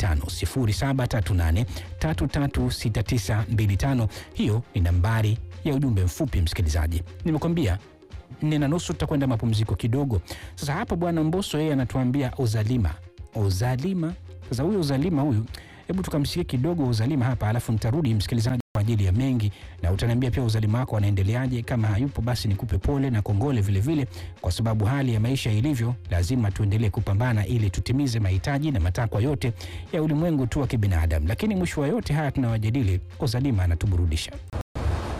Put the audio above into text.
0738 336925. Hiyo ni nambari ya ujumbe mfupi msikilizaji. Nimekwambia nne na nusu tutakwenda mapumziko kidogo. Sasa hapa bwana Mbosso yeye anatuambia uzalima, uzalima. Sasa huyu uzalima huyu, hebu tukamsikie kidogo uzalima hapa, alafu nitarudi msikilizaji kwa ajili ya mengi, na utaniambia pia uzalima wako wanaendeleaje. Kama hayupo basi nikupe pole na kongole vile vile, kwa sababu hali ya maisha ilivyo, lazima tuendelee kupambana ili tutimize mahitaji na matakwa yote ya ulimwengu tu wa kibinadamu. Lakini mwisho wa yote haya tunawajadili, uzalima anatuburudisha.